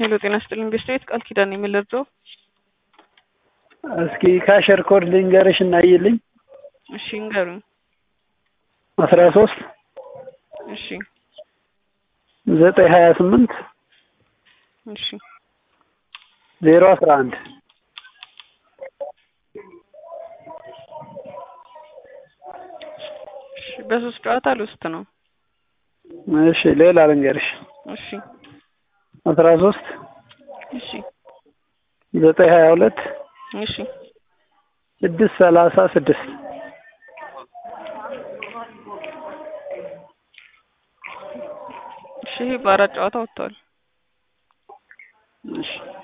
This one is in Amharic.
ሄሎ ጤና ይስጥልኝ ቤስት ቃል ኪዳን የምልርዳው እስኪ ካሸር ኮድ ልንገርሽ እናይልኝ እሺ እንገሩኝ አስራ ሶስት እሺ ዘጠኝ ሀያ ስምንት እሺ ዜሮ አስራ አንድ እሺ በሶስት ጨዋታ ልውስጥ ነው እሺ ሌላ ልንገርሽ እሺ አስራ ሶስት እሺ ዘጠኝ ሀያ ሁለት እሺ ስድስት ሰላሳ ስድስት እሺ ይሄ በአራት ጨዋታ ወጥቷል እሺ